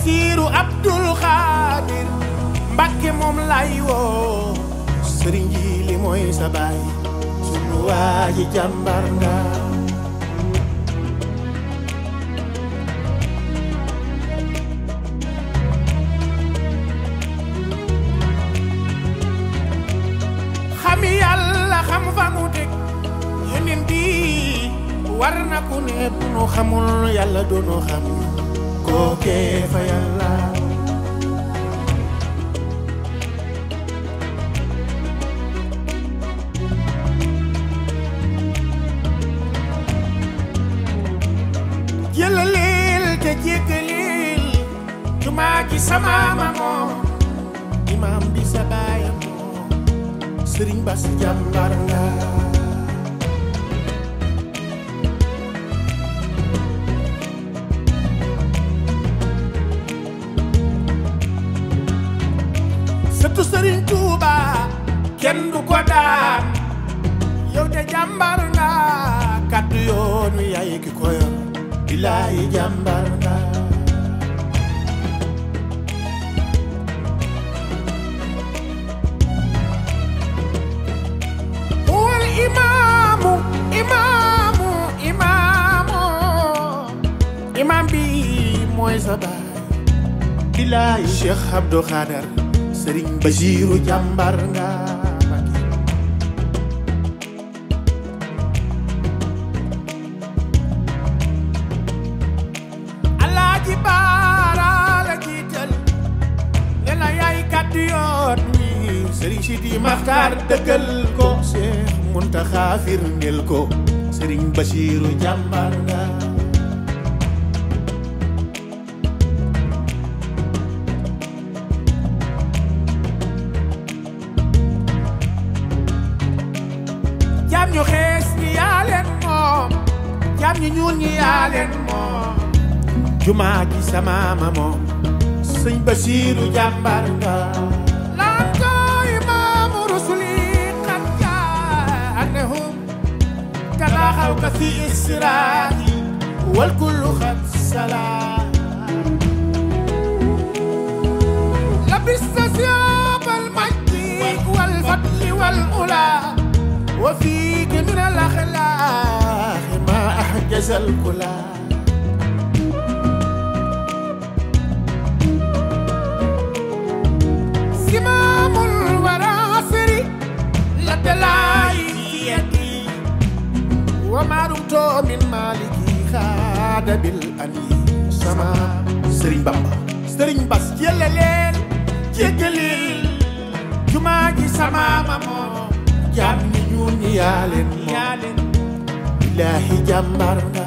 Basiiru Abdul Xaadir Mbàkke moom lay woo sëriñ ji li mooy sa baay sunu waa ji jàmbar nga xam yàlla xam fa mu teg yeneen bi war na ku ne bu nu xamul yàlla doonu xam kookee fa yàlla jëlaleel te jéggaleel jumaa ji sama mamoo imaam bi sa baayam moo sëriñ Bas jàmbar nga sëtu sëriñ Tuuba kenn du ko daan yow de jàmbar nga kàddu yoon wi yaay ki ko yor bilaay jàmbar nga wal imaamu imaamu imaamu imaam bi mooy sa baay bilaay Cheikh Abdou Khadar Sëriñ Basiiru jàmbar nga Mbakke Alaaji Baara la jiital ne la yaay kàddu yoon wi Sëriñ Sidi Maxtaar dëggal ko Cheikh Muntaxa firndeel ko Sëriñ Basiiru jàmbar nga jaam ñu xees ñi yaa leen moom jaam ñu ñuul ñi yaa leen moom jumaa ji sama ma moom sëñ Basiiru jàmbar nga laan ko imaamu rusuli qad jaanahum talaaxaw ka fi israa'i wal kullu xad salaam labista siyaabal majdi wal fadli wal ulaa وفيك من الأخلاق ما أحجز الكلى سمام الوراسر لدلاي في يدي وما رمت من مالكي خاد بالأني سما سرين بابا سرين بس يلا ليل جيجليل جماجي سما مامو jaam ñi ñuul ñi yaa leen moom billaahi jàmbar nga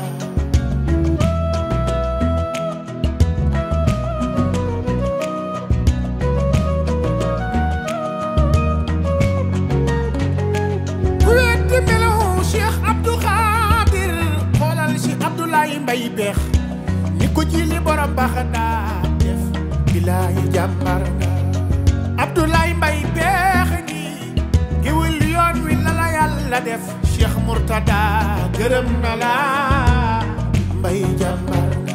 ku weddi melaw Cheikh Abdou Khadir xoolal si Abdoulaye Mbaye beex ni ko jili borom baax daa def billaahi jàmbar nga Abdoulaye Mbaye beex ngi géwél yoon wi la la yàlla def Cheikh Mourtada gërëm na la mbay jàmbar nga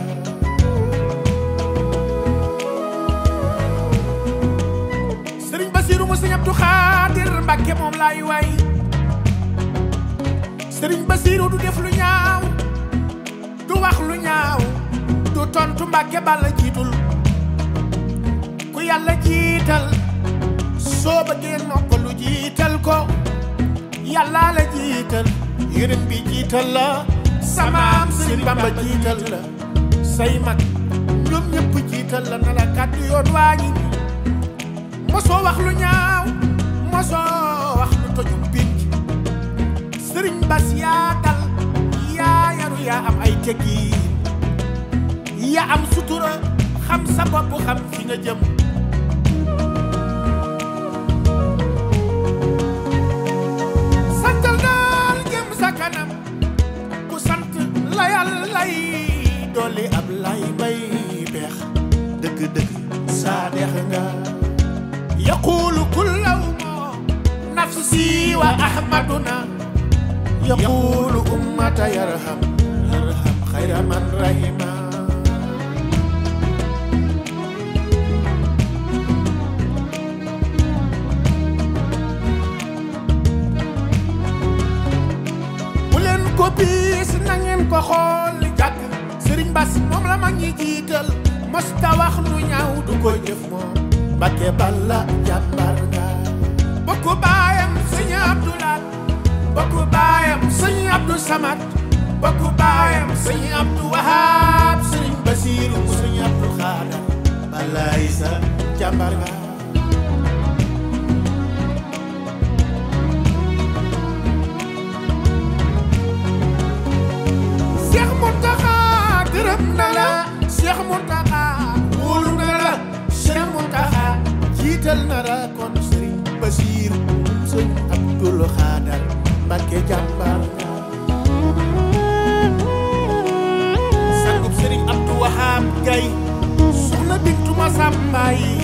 sëriñ Basiru mu sëriñ Abdou Khadir Mbàkke moom laay way sëriñ Basiru du def lu ñaaw du wax lu ñaaw du tontu Mbàkke balla jiitul ku yàlla jiital soo bëggee noppalu jiital ko yàlla la jiital yërëm bi jiital la samaam sëriñ Bamba jiital la say mag ñoom ñëpp jiital la na la kàddu yoon waa ngi mosoo wax lu ñaaw mosoo wax lu tojum pinc sëriñ Bas yaa dal yaa yaru yaa am ay teggiin yaa am sutura xam sa bopp xam fi nga jëm santal daal jëm sa kanam ku sant la yàlla yi dolli ab lay bay beex dëgg-dëgg saa dex nga yaqulu kullaw moo nafsi wa ahmaduna yaqulu ummata yarham yarham xayra man rahima jiital mosta wax lu ñaaw du ko jëf moom Mbàkke Balla jàmbar nga bokku baayam sëñ Abdoulaat bokku baayam sëñ Abdou Samad bokku baayam sëñ Abdou Wahab sëñ Basiiru sëñ Abdou Xaadar Balla Isa jàmbar nga Cheikh Mountakha gërëm na la Cheikh Mountakha wóolu na la Cheikh Mountakha jiital na la kon Serigne Bassir sëñ Abdoul Khadar Mbacké jàmbar sangub Serigne Abdou Wahab Gaye soxna Bintu Masamba yi